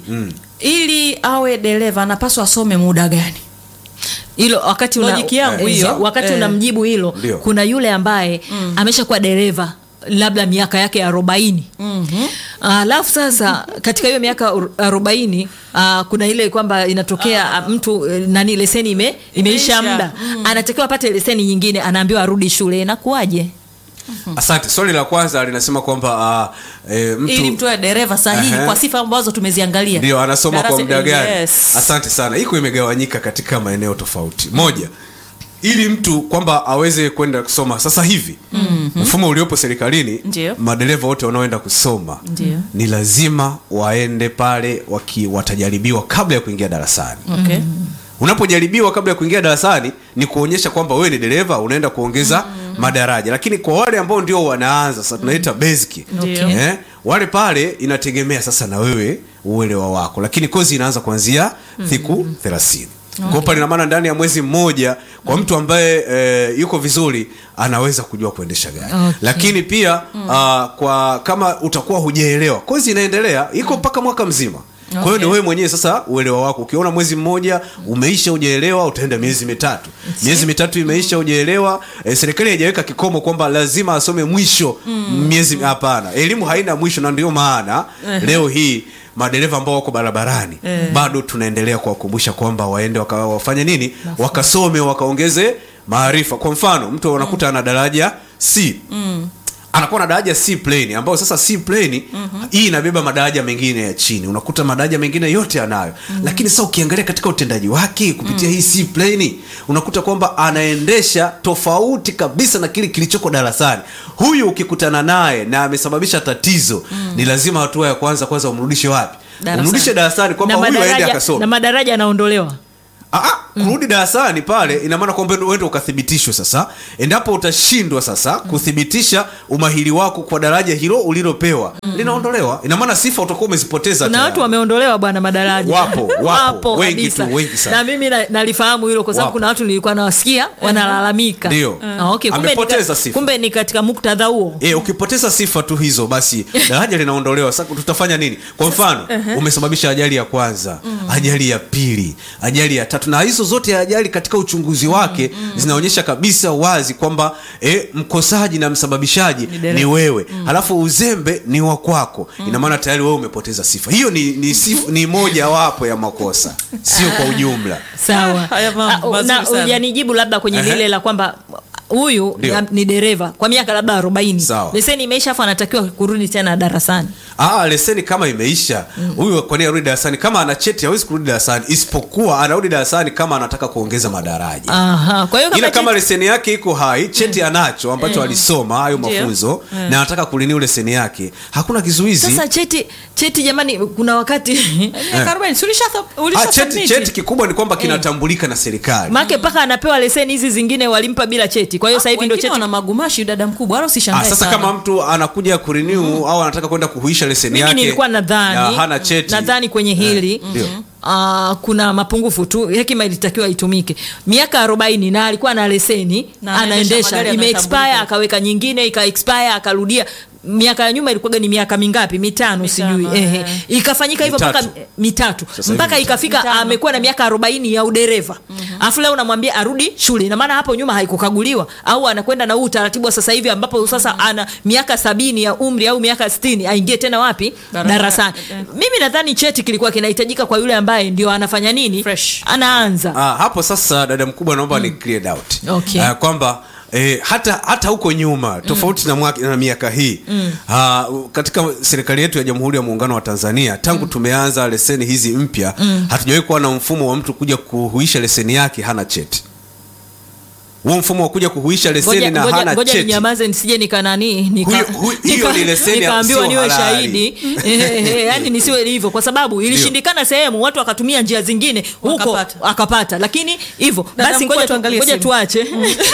ili awe dereva anapaswa asome muda gani hilo wakati una, Logic yangu eh, hiyo. wakati Eh. unamjibu hilo Ndio. kuna yule ambaye ameshakuwa dereva labda miaka yake arobaini alafu sasa katika hiyo miaka ur- arobaini uh, kuna ile kwamba inatokea ah, mtu eh, nani leseni ime, imeisha Imeisha. muda anatakiwa apate leseni nyingine anaambiwa arudi shule inakuwaje asante swali la kwanza linasema kwamba uh, e, mtu ili mtu awe dereva sahihi Ehe. kwa sifa ambazo tumeziangalia ndio anasoma kwa Darasa- muda gani yes. asante sana iko imegawanyika katika maeneo tofauti moja ili mtu kwamba aweze kwenda kusoma sasa hivi mm-hmm. mfumo uliopo serikalini Ndio. madereva wote wanaoenda kusoma Ndio. ni lazima waende pale waki, watajaribiwa kabla ya kuingia darasani okay. unapojaribiwa kabla ya kuingia darasani ni kuonyesha kwamba wewe ni dereva unaenda kuongeza madaraja lakini kwa wale ambao ndio wanaanza sasa tunaita basic Ndio. eh, wale pale inategemea sasa na wewe uelewa wako lakini kozi inaanza kuanzia siku thelathini kwa pale ina maana ndani ya mwezi mmoja kwa mtu ambaye e, yuko vizuri anaweza kujua kuendesha gari Okay. lakini pia ah, kwa kama utakuwa hujaelewa kozi inaendelea iko mpaka mwaka mzima kwa hiyo ni Okay. wewe mwenyewe sasa uelewa wako ukiona mwezi mmoja umeisha ujaelewa utaenda miezi mitatu miezi mitatu imeisha hujaelewa e, serikali haijaweka kikomo kwamba lazima asome mwisho miezi hapana elimu haina mwisho na ndio maana leo hii madereva ambao wako barabarani bado tunaendelea kuwakumbusha kwamba waende waka, wafanye nini wakasome wakaongeze maarifa kwa mfano mtu unakuta ana daraja c anakuwa na daraja C plane ambayo sasa C plane hii inabeba madaraja mengine ya chini unakuta madaraja mengine yote anayo lakini sasa ukiangalia katika utendaji wake kupitia hii C plane unakuta kwamba anaendesha tofauti kabisa na kile kilichoko darasani huyu ukikutana naye na amesababisha tatizo ni lazima hatua ya kwanza kwanza umrudishe wapi Darasani. umrudishe darasani kwamba na huyu aende madaraja, akasome na madaraja yanaondolewa Ah, ah, kurudi darasani pale ina maana kwamba uende ukathibitishwe sasa endapo utashindwa sasa kuthibitisha umahiri wako kwa daraja hilo ulilopewa linaondolewa ina maana sifa utakuwa umezipoteza kuna tayari. watu wameondolewa bwana madaraja Wapo, wapo. Wengi kabisa. tu, wengi sana. na mimi na- nalifahamu hilo kwa sababu Wapo. kuna watu nilikuwa nawasikia wanalalamika Ndio. Ah, okay. kumbe, Amepoteza ni, sifa. ka- kumbe ni katika muktadha huo E, ukipoteza sifa tu hizo basi daraja linaondolewa sasa tutafanya nini kwa mfano umesababisha ajali ya kwanza ajali ya pili ajali ya tatu na hizo zote ajali katika uchunguzi wake zinaonyesha kabisa wazi kwamba e, mkosaji na msababishaji ni, wewe halafu uzembe ni wa kwako ina maana tayari wewe umepoteza sifa hiyo ni, ni, sif, ni moja wapo ya makosa sio kwa ujumla sawa Haya mambo Ah, mazuri na sana. ujanijibu labda kwenye Ehe. lile la kwamba huyu Ndio. na- ni dereva kwa miaka labda arobaini Sawa. leseni imeisha afu anatakiwa kurudi tena darasani Ah, leseni kama imeisha huyu kwa nini arudi darasani kama ana cheti hawezi kurudi darasani isipokuwa anarudi darasani kama anataka kuongeza madaraja Aha. kwa hiyo ila kama cheti- leseni yake iko hai cheti anacho ambacho alisoma hayo Ndio. mafunzo na anataka kuliniu leseni yake hakuna kizuizi sasa cheti cheti jamani kuna wakati Miaka 40, si ulisha- ulisha ah, cheti, submit? cheti kikubwa ni kwamba kinatambulika na serikali make mpaka anapewa leseni hizi zingine walimpa bila cheti kwa hiyo sasa hivi ndio Wengine cheti wana magumashi dada mkubwa wala Ah, usishangae sasa sana. kama mtu anakuja kurenew au anataka kwenda kuhuisha leseni mimi yake nilikuwa na nadhani hana cheti nadhani kwenye hili ndio. uh, kuna mapungufu tu hekima ilitakiwa itumike miaka arobaini na alikuwa na leseni Na anaendesha anaendesha magari imeexpire yanatambulika. akaweka nyingine ika expire akarudia miaka ya nyuma ilikuwaga ni miaka mingapi mitano, Mitano, sijui ehe. eh. ikafanyika hivyo mpaka Mitatu. mitatu Sasa mpaka hivi ikafika Mitano. amekuwa na miaka arobaini ya udereva alafu leo unamwambia arudi shule ina maana hapo nyuma haikukaguliwa au anakwenda na huu utaratibu wa sasa hivi ambapo sasa ana miaka sabini ya umri au miaka sitini aingie tena wapi Darasa- darasani eh. mimi nadhani cheti kilikuwa kinahitajika kwa yule ambaye ndio anafanya nini Fresh. anaanza Ah, hapo sasa dada mkubwa naomba ni clear doubt Okay. Ah, kwamba Eh, hata hata huko nyuma tofauti na, mwaka, na miaka hii ah, katika serikali yetu ya Jamhuri ya Muungano wa Tanzania tangu tumeanza leseni hizi mpya hatujawahi kuwa na mfumo wa mtu kuja kuhuisha leseni yake hana cheti. Huo mfumo wa kuja kuhuisha leseni Ngoja- na ngoja- hana ngoja cheti ninyamaze nisije nikanani nika, Huyo- hu- hiyo ni leseni ya- nikaambiwa sio niwe halali. shahidi Ehe, yani nisiwe hivyo kwa sababu ilishindikana sehemu watu wakatumia njia zingine huko Wakapata. akapata lakini hivyo Dada basi mkuu, ngoja tu- tuangalie ngoja simu. tuache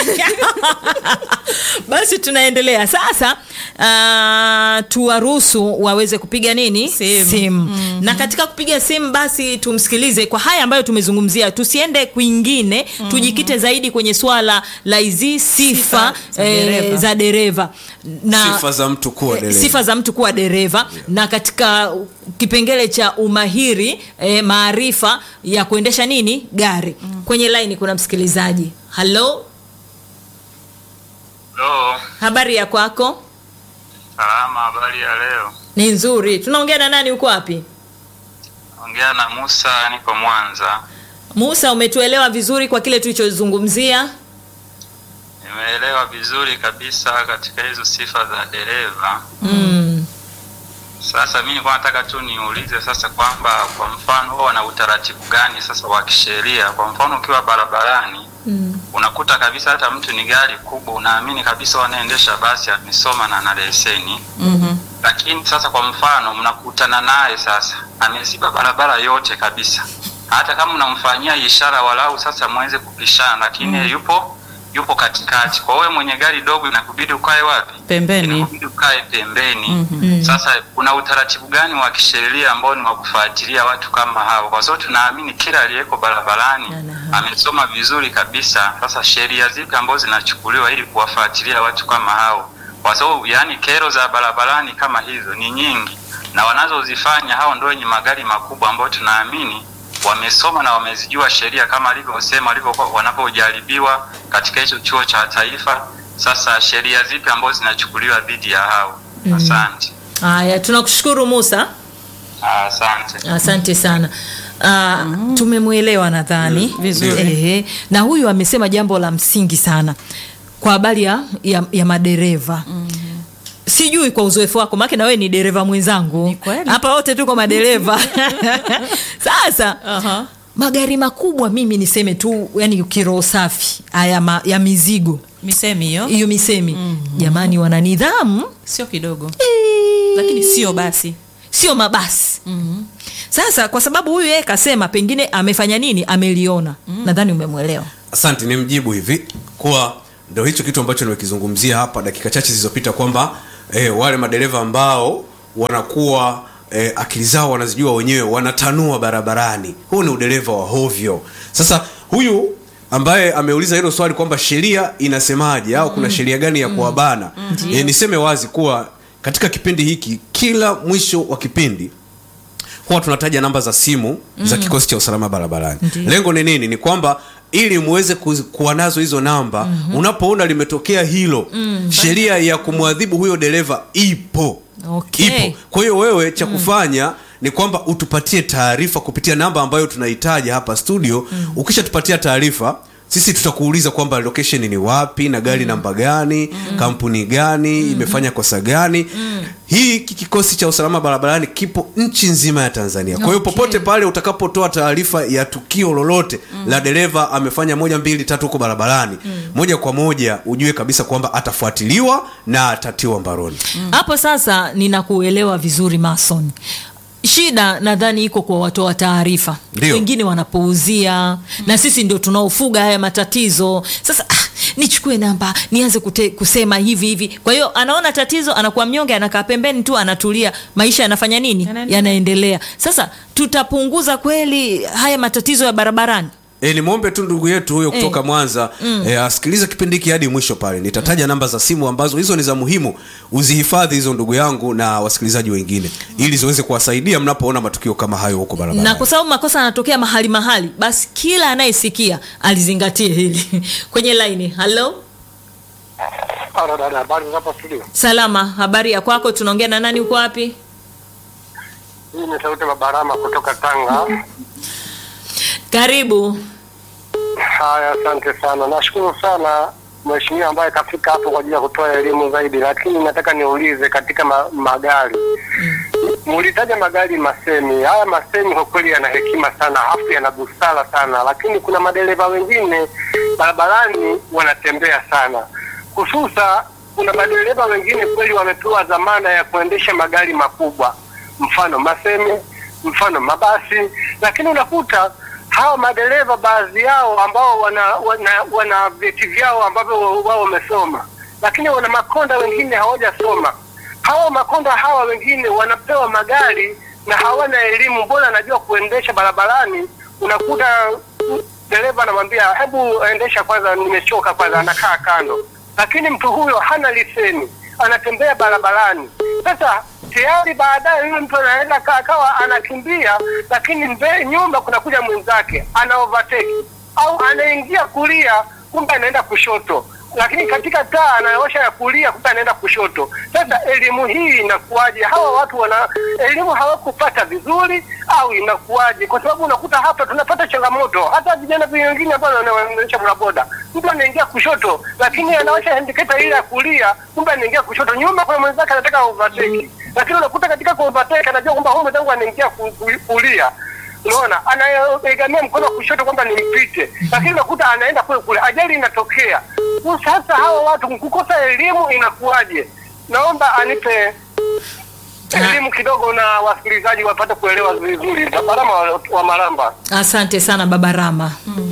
basi tunaendelea sasa uh, tuwaruhusu waweze kupiga nini Simu. na katika kupiga simu basi tumsikilize kwa haya ambayo tumezungumzia tusiende kwingine tujikite zaidi kwenye swala la hizi sifa, Sifa za eh, dereva. za dereva na sifa za mtu kuwa eh, dereva. sifa za mtu kuwa dereva na katika kipengele cha umahiri eh, maarifa ya kuendesha nini gari kwenye laini kuna msikilizaji halo Halo, habari ya kwako salama. Habari ya leo? ni nzuri tunaongea na nani uko wapi Ongea na Musa, niko Mwanza. musa umetuelewa vizuri kwa kile tulichozungumzia Nimeelewa vizuri kabisa katika hizo sifa za dereva. mm. Sasa mimi nilikuwa nataka tu niulize sasa kwamba kwa mfano wao wana utaratibu gani sasa wa kisheria? Kwa mfano ukiwa barabarani Mm. unakuta kabisa hata mtu ni gari kubwa, unaamini kabisa wanaendesha basi amesoma na ana leseni Mhm. lakini sasa kwa mfano mnakutana naye sasa ameziba barabara yote kabisa hata kama unamfanyia ishara walau sasa mweze kupishana lakini yeye yupo yupo katikati kwa wewe mwenye gari dogo inakubidi ukae wapi Pembeni. inakubidi ukae pembeni Mhm. sasa kuna utaratibu gani wa kisheria ambao ni wa kufuatilia watu kama hao kwa sababu tunaamini kila aliyeko barabarani Ana- amesoma vizuri kabisa sasa sheria zipi ambazo zinachukuliwa ili kuwafuatilia watu kama hao kwa sababu yani kero za barabarani kama hizo ni nyingi na wanazozifanya hao ndio wenye magari makubwa ambao tunaamini wamesoma na wamezijua sheria kama alivyosema walivyokuwa wanapojaribiwa katika hicho chuo cha taifa sasa sheria zipi ambazo zinachukuliwa dhidi ya hao asante haya tunakushukuru musa Ah, asante asante sana uh, tumemwelewa nadhani vizuri. Ehe, na huyu amesema jambo la msingi sana kwa habari ya, ya, ya madereva sijui kwa uzoefu wako make na wewe ni dereva mwenzangu Ni kweli. hapa wote tuko madereva sasa Aha. magari makubwa mimi niseme tu yani kiroho safi haya ma, ya mizigo misemi hiyo hiyo misemi jamani wana nidhamu sio kidogo Eh, lakini sio basi sio mabasi sasa kwa sababu huyu yeye kasema pengine amefanya nini ameliona nadhani umemwelewa asante ni mjibu hivi kuwa ndo hicho kitu ambacho nimekizungumzia hapa dakika chache zilizopita kwamba eh, wale madereva ambao wanakuwa eh, akili zao wanazijua wenyewe wanatanua barabarani huu ni udereva wa hovyo sasa huyu ambaye ameuliza hilo swali kwamba sheria inasemaje au kuna sheria gani ya kuwabana eh, niseme wazi kuwa katika kipindi hiki kila mwisho wa kipindi huwa tunataja namba za simu mm. za kikosi cha usalama barabarani Ndiyo. lengo ni nini ni kwamba ili muweze ku- kuwa nazo hizo namba mm-hmm. unapoona limetokea hilo mm. sheria ya kumwadhibu huyo dereva ipo Okay. ipo kwa hiyo wewe cha kufanya ni kwamba utupatie taarifa kupitia namba ambayo tunahitaji hapa studio mm. ukishatupatia taarifa sisi tutakuuliza kwamba location ni wapi na gari namba gani kampuni gani imefanya kosa gani hii hiki kikosi cha usalama barabarani kipo nchi nzima ya tanzania kwa hiyo Okay. popote pale utakapotoa taarifa ya tukio lolote la dereva amefanya moja mbili tatu huko barabarani moja kwa moja ujue kabisa kwamba atafuatiliwa na atatiwa mbaroni hapo sasa ninakuelewa vizuri mason shida nadhani iko kwa watoa taarifa Ndio. wengine wanapuuzia na sisi ndio tunaofuga haya matatizo sasa ah, nichukue namba nianze kute, kusema hivi hivi kwa hiyo anaona tatizo anakuwa mnyonge anakaa pembeni tu anatulia maisha yanafanya nini Yanaendelea. yanaendelea sasa tutapunguza kweli haya matatizo ya barabarani E, nimwombe tu ndugu yetu huyo kutoka Mwanza e, asikilize kipindi hiki hadi mwisho pale. Nitataja namba za simu ambazo hizo ni za muhimu, uzihifadhi hizo ndugu yangu na wasikilizaji wengine, ili ziweze kuwasaidia mnapoona matukio kama hayo huko na barabarani. kwa sababu makosa yanatokea mahali mahali basi kila anayesikia alizingatie hili kwenye laini halo Halo dada, habari za hapa studio? salama habari ya kwako tunaongea na nani uko wapi Hii ni sauti Mabarama kutoka Tanga. karibu Haya, asante sana, nashukuru sana mheshimiwa ambaye kafika hapo kwa ajili ya kutoa elimu zaidi, lakini nataka niulize katika ma magari mulitaja magari masemi. Haya masemi kwa kweli yana hekima sana, afu yana busara sana, lakini kuna madereva wengine barabarani wanatembea sana, hususa kuna madereva wengine kweli wamepewa dhamana ya kuendesha magari makubwa, mfano masemi, mfano mabasi, lakini unakuta hawa madereva baadhi yao ambao wana wana, wana vyeti vyao ambavyo wao wamesoma, lakini wana makonda wengine hawajasoma. Hawa makonda hawa wengine wanapewa magari na hawana elimu, mbona anajua kuendesha barabarani. Unakuta dereva anamwambia hebu endesha kwanza, nimechoka kwanza, anakaa kando, lakini mtu huyo hana leseni, anatembea barabarani. Sasa tayari baadaye yule mtu anaenda ka- akawa anakimbia, lakini mbele nyuma kunakuja mwenzake ana overtake au anaingia kulia, kumbe anaenda kushoto, lakini katika taa anaosha ya kulia, kumbe anaenda kushoto. Sasa elimu hii inakuwaje? Hawa watu wana elimu hawakupata vizuri au inakuwaje? Kwa sababu unakuta hapa tunapata changamoto, hata vijana wengine ambao wanaendesha bodaboda, mtu anaingia kushoto, lakini anaosha indicator ile ya kulia, kumbe anaingia kushoto, nyuma kuna mwenzake anataka overtake, lakini unakuta katika ku overtake anajua kwamba huyu mwenzangu anaingia ku- ku- kulia unaona anaegamia mkono wa kushoto kwamba nimpite, lakini unakuta anaenda kule kule, ajali inatokea. Sasa hawa watu kukosa elimu inakuwaje? Naomba anipe elimu kidogo na wasikilizaji wapate kuelewa vizuri. Barama wa, wa Maramba. asante sana baba rama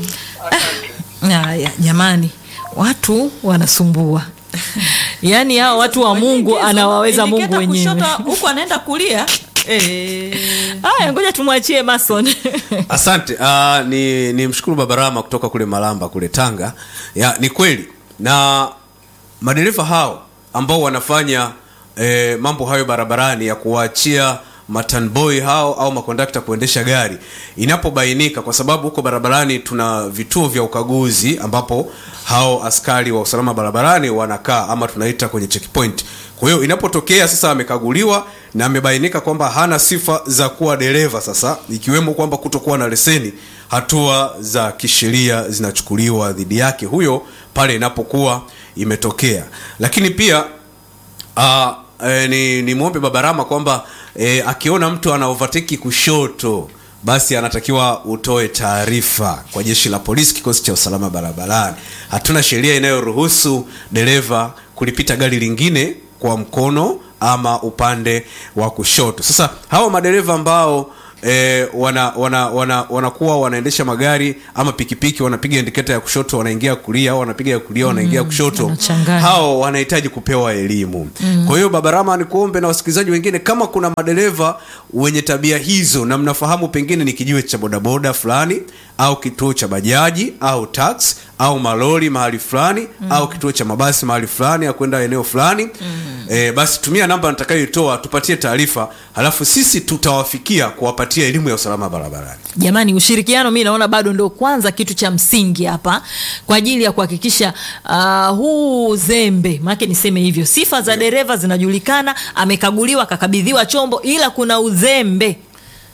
haya jamani watu wanasumbua yaani hao watu wa mungu Ingizo, anawaweza mungu indicator wenyewe kushoto, huku anaenda kulia eh. haya ngoja tumwachie mason Asante. Uh, ni, ni mshukuru Babarama kutoka kule Malamba kule Tanga. Ya, ni kweli na madereva hao ambao wanafanya eh, mambo hayo barabarani ya kuwaachia matanboy hao au makondakta kuendesha gari inapobainika, kwa sababu huko barabarani tuna vituo vya ukaguzi ambapo hao askari wa usalama barabarani wanakaa ama tunaita kwenye checkpoint. Kwa hiyo inapotokea sasa amekaguliwa na amebainika kwamba hana sifa za kuwa dereva, sasa ikiwemo kwamba kutokuwa na leseni, hatua za kisheria zinachukuliwa dhidi yake huyo pale inapokuwa imetokea. Lakini pia uh, e, ni, ni mwombe Babarama kwamba e, akiona mtu ana overtake kushoto basi anatakiwa utoe taarifa kwa jeshi la polisi, kikosi cha usalama barabarani. Hatuna sheria inayoruhusu dereva kulipita gari lingine kwa mkono ama upande wa kushoto. Sasa hawa madereva ambao E, wana wana wana wanakuwa wanaendesha magari ama pikipiki wanapiga indiketa ya kushoto wanaingia kulia au wanapiga ya kulia wanaingia kushoto wanachanganya. hao wanahitaji kupewa elimu mm. kwa hiyo babarama nikuombe na wasikilizaji wengine kama kuna madereva wenye tabia hizo na mnafahamu pengine ni kijiwe cha bodaboda fulani au kituo cha bajaji au tax au malori mahali fulani mm. au kituo cha mabasi mahali fulani au kwenda eneo fulani mm. e, basi tumia namba nitakayoitoa tupatie taarifa halafu sisi tutawafikia kuwapatia elimu ya usalama barabarani jamani ushirikiano mi naona bado ndo kwanza kitu cha msingi hapa kwa ajili ya kuhakikisha uh, huu zembe maake niseme hivyo sifa za dereva zinajulikana amekaguliwa akakabidhiwa chombo ila kuna uzembe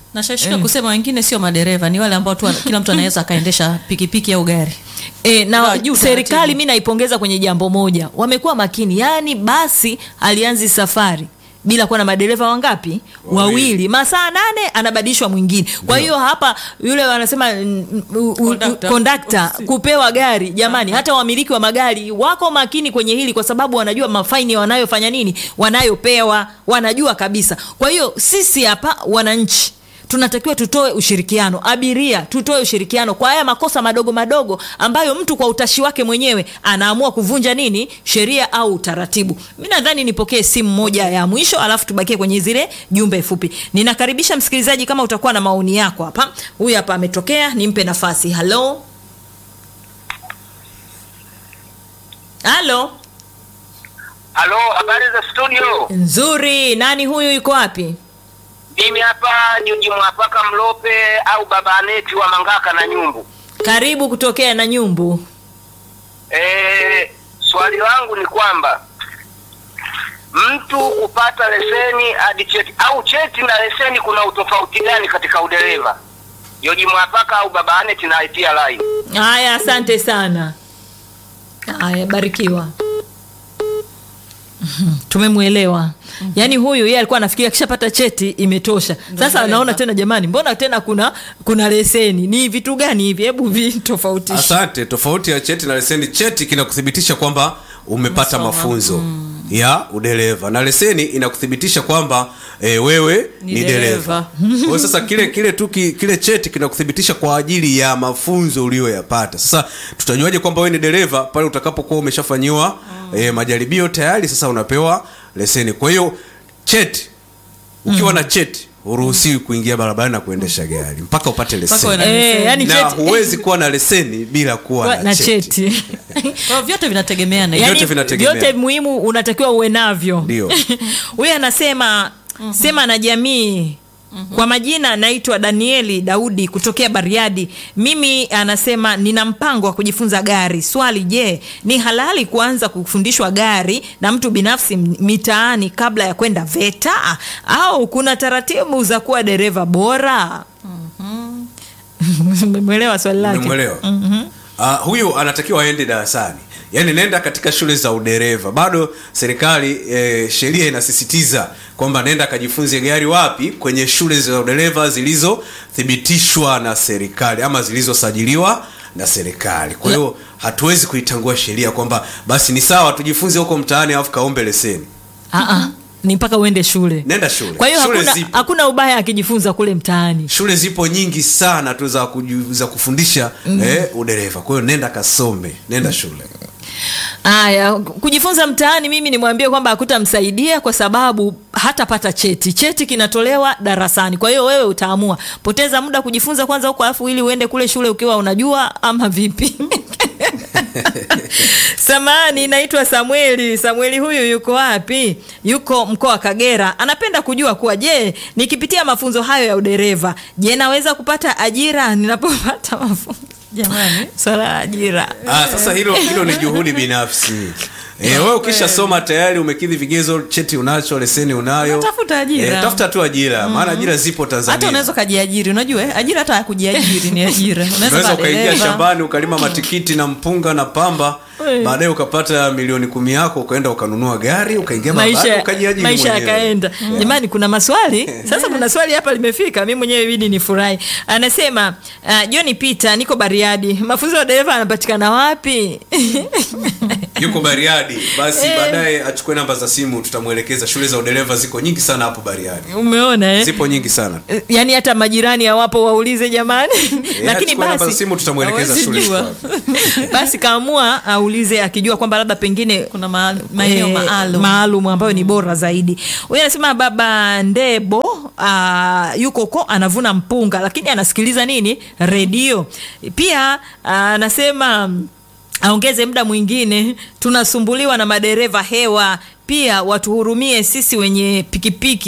nashashika kusema wengine sio madereva ni wale ambao tu kila mtu anaweza akaendesha pikipiki au gari E, na Ndio, juu serikali taratibu. mi naipongeza kwenye jambo moja wamekuwa makini yaani basi alianzi safari bila kuwa na madereva wangapi wawili masaa nane anabadilishwa mwingine kwa hiyo hapa yule wanasema mm, u- u- Conductor. kondakta kupewa gari jamani hata wamiliki wa magari wako makini kwenye hili kwa sababu wanajua mafaini wanayofanya nini wanayopewa wanajua kabisa kwa hiyo sisi hapa wananchi tunatakiwa tutoe ushirikiano abiria tutoe ushirikiano kwa haya makosa madogo madogo ambayo mtu kwa utashi wake mwenyewe anaamua kuvunja nini sheria au utaratibu mi nadhani nipokee simu moja ya mwisho alafu tubakie kwenye zile jumbe fupi ninakaribisha msikilizaji kama utakuwa na maoni yako hapa huyu hapa ametokea nimpe nafasi halo halo Halo, habari za studio. nzuri nani huyu yuko wapi Mimi hapa Juji Mwapaka Mlope au Baba Aneti wa Mangaka na Nyumbu. karibu kutokea na nyumbu E, swali langu ni kwamba mtu kupata leseni hadi cheti au cheti na leseni, kuna utofauti gani katika udereva? Joji Mwapaka au Baba Aneti na itia line. haya asante sana haya barikiwa Mhm, tumemwelewa yaani huyu yeye alikuwa anafikiria akishapata cheti imetosha sasa dereva. anaona tena jamani mbona tena kuna kuna leseni ni vitu gani hivi hebu vitofautishe asante tofauti ya cheti na leseni cheti kinakuthibitisha kwamba umepata mafunzo ya udereva na leseni inakuthibitisha kwamba e, wewe Ni ni, dereva. dereva kwa hiyo sasa kile kile tu ki- kile cheti kinakuthibitisha kwa ajili ya mafunzo uliyoyapata sasa tutajuaje kwamba wewe ni dereva pale utakapokuwa umeshafanyiwa e, majaribio tayari sasa unapewa leseni kwa hiyo cheti ukiwa na cheti huruhusiwi kuingia barabarani na kuendesha gari mpaka upate Mpaka uwe leseni na Eh, leseni. yani na cheti- huwezi kuwa na leseni bila kuwa Kwa- na, na cheti, cheti Kwa hiyo vyote vinategemeana Vyote Yaani, vinategemea. vyote muhimu unatakiwa uwe navyo Ndio. huyu anasema sema na jamii kwa majina naitwa danieli daudi kutokea bariadi mimi anasema nina mpango wa kujifunza gari swali je ni halali kuanza kufundishwa gari na mtu binafsi m- mitaani kabla ya kwenda veta au kuna taratibu za kuwa dereva bora umemwelewa swali lake umemwelewa uh, huyu anatakiwa aende darasani yaani nenda katika shule za udereva bado serikali eh, sheria inasisitiza kwamba nenda akajifunze gari wapi kwenye shule za udereva zilizothibitishwa na serikali ama zilizosajiliwa na serikali kwa hiyo hatuwezi kuitangua sheria kwamba basi ni sawa tujifunze huko mtaani alafu kaombe leseni Aa, ni mpaka uende shule nenda shule kwa hiyo shule hakuna, zipo hakuna ubaya akijifunza kule mtaani shule zipo nyingi sana tu za, kuju, za kufundisha mm. eh, udereva kwa hiyo nenda kasome nenda shule Aya, kujifunza mtaani, mimi nimwambie kwamba hakutamsaidia kwa sababu hatapata cheti. Cheti kinatolewa darasani, kwa hiyo wewe utaamua poteza muda kujifunza kwanza huko, alafu ili uende kule shule ukiwa unajua ama vipi? Samani, naitwa Samueli. Samueli huyu yuko wapi? Yuko mkoa wa Kagera. Anapenda kujua kuwa, je, nikipitia mafunzo hayo ya udereva, je, naweza kupata ajira ninapopata mafunzo? Jamani, swala la ajira ah, sasa hilo hilo ni juhudi binafsi E, wewe ukishasoma tayari umekidhi vigezo cheti unacho leseni unayo Tafuta ajira. Eh, tafuta tu ajira maana ajira zipo tanzania hata unaweza ukajiajiri unajua eh, ajira hata ya kujiajiri ni ajira unaweza unaweza kuwa ukaingia dereva. shambani ukalima matikiti na mpunga na pamba baadaye ukapata milioni kumi yako ukaenda ukanunua gari ukaingia barabarani maisha, ukajiajiri maisha mwenyewe. yakaenda jamani kuna maswali sasa kuna swali hapa limefika mi mwenyewe ibidi ni furahi anasema uh, johni peter niko bariadi mafunzo ya dereva anapatikana wapi yuko bariadi basi baadaye achukue namba za simu tutamwelekeza shule za udereva ziko nyingi sana hapo bariadi umeona eh? zipo nyingi sana Eh, yaani hata majirani hawapo waulize jamani lakini achukue namba za basi simu tutamwelekeza hawezi shule jua. fulani. basi kaamua aulize akijua kwamba labda pengine kuna ma- maeneo eh, maalum maalum ambayo ni bora zaidi huyu anasema baba ndebo uh, yuko ko anavuna mpunga lakini anasikiliza nini redio pia ah, anasema mm, aongeze muda mwingine tunasumbuliwa na madereva hewa pia watuhurumie sisi wenye pikipiki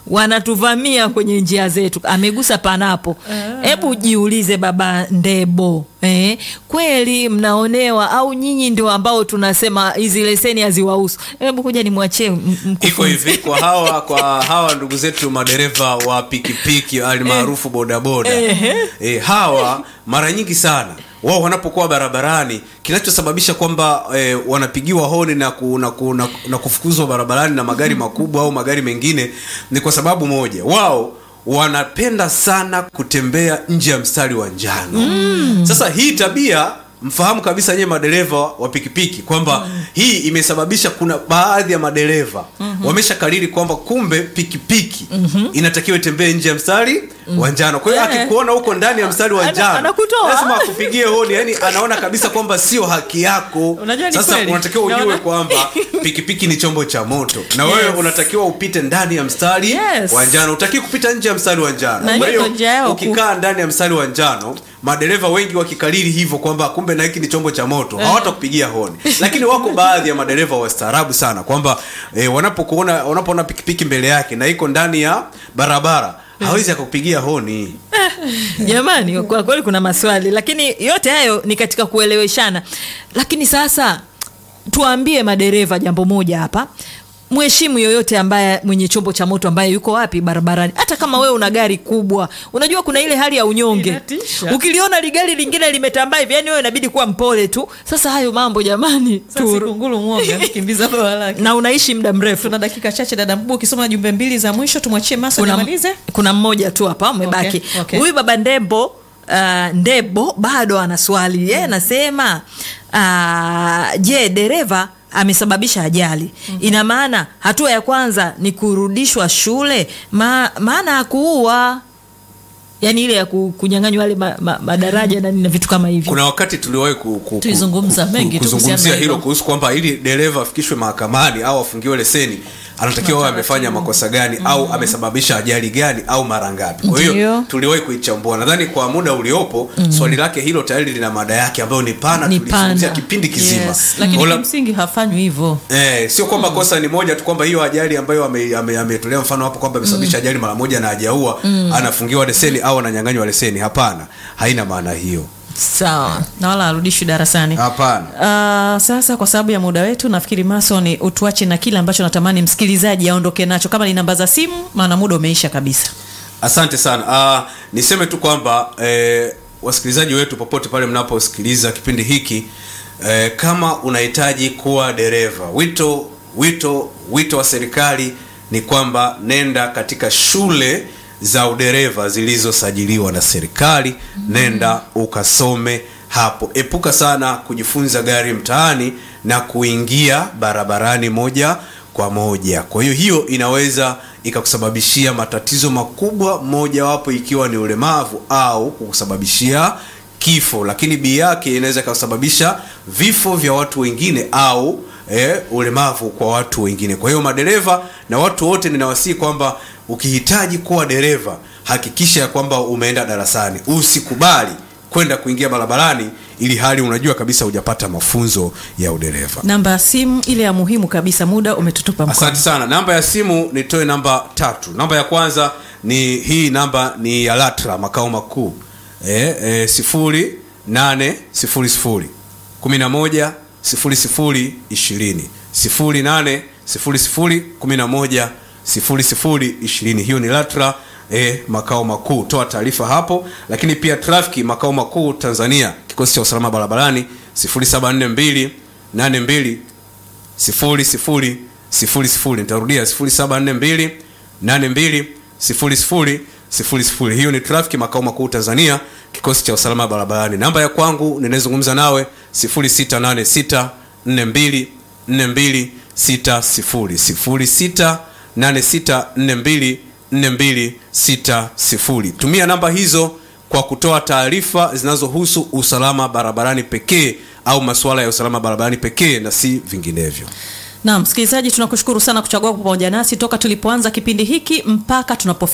wanatuvamia kwenye njia zetu amegusa panapo hebu jiulize baba ndebo eh, kweli mnaonewa au nyinyi ndio ambao tunasema hizi leseni haziwahusu hebu kuja nimwachie m- iko mkufunzi. hivi kwa hawa kwa hawa ndugu zetu madereva wa pikipiki almaarufu bodaboda e, hawa mara nyingi sana wao wanapokuwa barabarani kinachosababisha kwamba e, wanapigiwa honi na, ku, na, ku, na, na kufukuzwa barabarani na magari makubwa au magari mengine ni kwa sababu moja wao wanapenda sana kutembea nje ya mstari wa njano mm. sasa hii tabia mfahamu kabisa nyewe madereva wa pikipiki kwamba mm. hii imesababisha kuna baadhi ya madereva mm-hmm. wameshakariri kwamba kumbe pikipiki mm-hmm. inatakiwa itembee nje ya mstari mm. wa njano kwa hiyo Eh. akikuona huko ndani ya mstari wa Ana- njano anakutoa. lazima akupigie honi yani anaona kabisa kwamba sio haki yako Unajua ni sasa kweli. unatakiwa ujue Naona- kwamba pikipiki ni chombo cha moto na wewe Yes. unatakiwa upite ndani ya mstari Yes. wa njano utaki kupita nje ya mstari wa njano Na kwa hiyo hiyo njia yao ku- ukikaa ndani ya mstari wa njano madereva wengi wakikariri hivyo kwamba kumbe na hiki ni chombo cha moto hawatakupigia honi lakini wako baadhi ya madereva wastaarabu sana kwamba eh, wanapokuona wanapoona pikipiki mbele yake na iko ndani ya barabara hawezi akakupigia honi jamani kwa kweli kuna maswali lakini yote hayo ni katika kueleweshana lakini sasa tuambie madereva jambo moja hapa mheshimu yoyote ambaye mwenye chombo cha moto ambaye yuko wapi barabarani hata kama wewe una gari kubwa unajua kuna ile hali ya unyonge Inatisha. ukiliona ligari lingine limetambaa hivi yani wewe inabidi kuwa mpole tu sasa hayo mambo jamani Sasa tu, sikunguru mwoga kimbiza bawa lake na unaishi muda mrefu tuna dakika chache dada mkubwa ukisoma jumbe mbili za mwisho tumwachie maso kuna, amalize kuna mmoja tu hapa umebaki Okay, okay. huyu baba ndembo uh, ndebo bado ana swali yeye anasema uh, je dereva amesababisha ajali mm-hmm. ina maana hatua ya kwanza ni kurudishwa shule ma, maana hakuua yaani ile ya ku- kunyang'anywa yale ma, ma, madaraja na nini na vitu kama hivyo kuna wakati tuliwahi ku, ku, ku, Tuizungumza ku- mengi tu kuzungumzia kuhusiana na hilo hilo. kuhusu kwamba ili dereva afikishwe mahakamani au afungiwe leseni anatakiwa awe amefanya makosa gani au amesababisha ajali gani au mara ngapi kwa hiyo Ndiyo. tuliwahi kuichambua nadhani kwa muda uliopo swali lake hilo tayari lina mada yake ambayo ni pana Ni tulizungumzia pana. kipindi kizima yes. lakini Ola- kimsingi hafanywi hivyo Eh, sio kwamba kosa ni moja tu kwamba hiyo ajali ambayo ametolea ame, ametolea mfano hapo kwamba amesababisha ajali mara moja na hajaua anafungiwa leseni au ananyang'anywa leseni hapana haina maana hiyo sawa na wala arudishwi darasani hapana Uh, sasa kwa sababu ya muda wetu nafikiri mason utuache na kile ambacho natamani msikilizaji aondoke nacho kama ni namba za simu maana muda umeisha kabisa asante sana uh, niseme tu kwamba eh, wasikilizaji wetu popote pale mnaposikiliza kipindi hiki eh, kama unahitaji kuwa dereva wito wito wito wa serikali ni kwamba nenda katika shule za udereva zilizosajiliwa na serikali nenda ukasome hapo epuka sana kujifunza gari mtaani na kuingia barabarani moja kwa moja kwa hiyo hiyo inaweza ikakusababishia matatizo makubwa mojawapo ikiwa ni ulemavu au kukusababishia kifo lakini bii yake inaweza ikasababisha vifo vya watu wengine au eh, ulemavu kwa watu wengine kwa hiyo madereva na watu wote ninawasihi kwamba ukihitaji kuwa dereva hakikisha ya kwamba umeenda darasani usikubali kwenda kuingia barabarani ili hali unajua kabisa hujapata mafunzo ya udereva namba ya simu ile ya muhimu kabisa muda umetutupa mkono asante sana namba ya simu nitoe namba tatu namba ya kwanza ni hii namba ni ya latra makao makuu e, e, sifuri nane sifuri sifuri kumi na moja sifuri sifuri ishirini sifuri nane sifuri sifuri kumi na moja sifuri sifuri ishirini hiyo ni latra e, makao makuu toa taarifa hapo lakini pia trafiki makao makuu tanzania kikosi cha usalama barabarani 0742 82 sifuri sifuri sifuri sifuri nitarudia sifuri saba nne mbili nane mbili sifuri sifuri sifuri sifuri hiyo ni trafiki makao makuu tanzania kikosi cha usalama barabarani namba ya kwangu ninayezungumza nawe sifuri sita nane sita nne mbili nne mbili sita sifuri sifuri sita nane sita nne mbili nne mbili sita sifuri tumia namba hizo kwa kutoa taarifa zinazohusu usalama barabarani pekee au masuala ya usalama barabarani pekee na si vinginevyo na msikilizaji tunakushukuru sana kuchagua pamoja nasi toka tulipoanza kipindi hiki mpaka tunapo